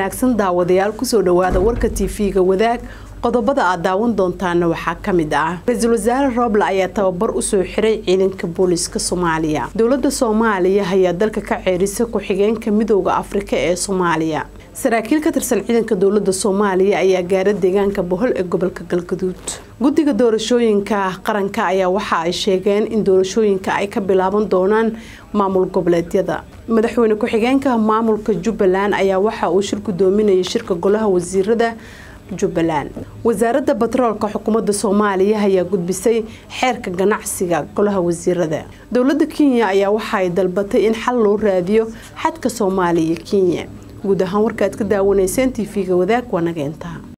wanaagsan daawadayaal kusoo dhawaada warka tv-ga wadaag qodobada aad daawan doontaana waxaa ka mid ah ra-iisul wasaare rooble ayaa tababar usoo xiray ciidanka booliiska soomaaliya dowlada soomaaliya ayaa dalka ka ceerisa ku-xigeenka midooda afrika ee soomaaliya saraakiil ka tirsan ciidanka dowlada soomaaliya ayaa gaara deegaanka bohol ee gobolka galgaduud guddiga doorashooyinka qaranka ayaa waxa ay sheegeen in doorashooyinka ay ka bilaaban doonaan maamul goboleedyada madaxweyne ku-xigeenka maamulka jubbaland ayaa waxa uu shir gudoominayay shirka golaha wasiirada jubbaland wasaaradda batroolka xukuumadda soomaaliya ayaa gudbisay xeerka ganacsiga golaha wasiirada dowladda kenya ayaa waxa ay dalbatay in xal loo raadiyo xadka soomaaliya kenya guud ahaan warkaad ka daawanayseen tv-ga wadaag waa nageenta